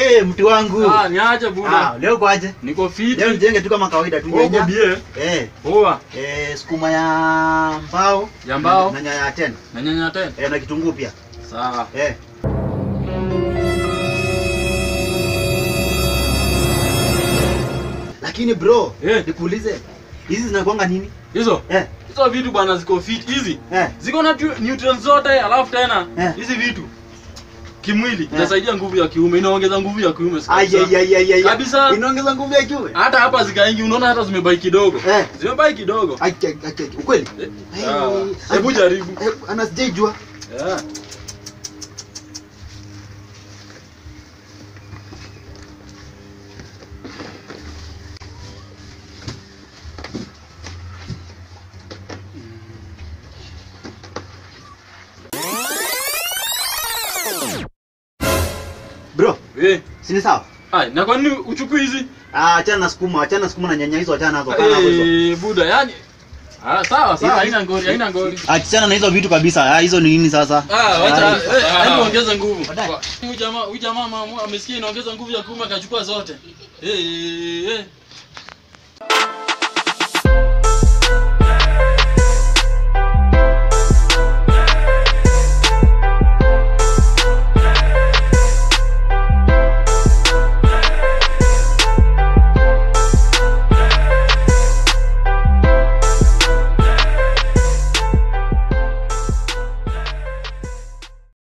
Eh, mtu wangu. Ah, niache buda. Ah, leo kwaje? Niko fit. Leo nijenge tu kama kawaida tu Uko nyanya. bie. Eh, Poa. eh sukuma ya mbao. Ya mbao. Na nyanya ya tena. Na nyanya tena. Eh, na kitunguu pia. Sawa. Eh. Lakini bro, Eh. nikuulize. Hizi zinakuanga nini? Hizo. Eh. Hizo vitu bwana ziko fit hizi. Eh. Ziko na tu- nutrients zote alafu tena Eh. hizi vitu kimwili inasaidia nguvu ya kiume, inaongeza nguvu ya kiume siku Ai kabisa. ai ai ai ai. Kabisa. Inaongeza nguvu ya kiume. Hata hapa zikaingi unaona hata zimebaki kidogo. Eh. Zimebaki kidogo. Ai ai ai, ai. Ukweli? Eh, Ai, sawa. ai, Hebu ai, jaribu. ai, Ana sijaijua. Yeah. Bro, Eh. si ni sawa? Ai, na kwa nini uchukui hizi? Ah, achana na sukuma, achana na sukuma na nyanya hizo, achana nazo, achana nazo hizo. Eh, buda yani. Ah, sawa sawa, haina ngori, haina ngori. Achana na hizo vitu kabisa. Ah, hizo ni nini sasa? Ah, wacha, Ah, eh, ah. hebu ongeza nguvu. Baadaye. Huyu jamaa, huyu jamaa mama amesikia inaongeza nguvu ya kiume akachukua zote. Eh, eh, eh.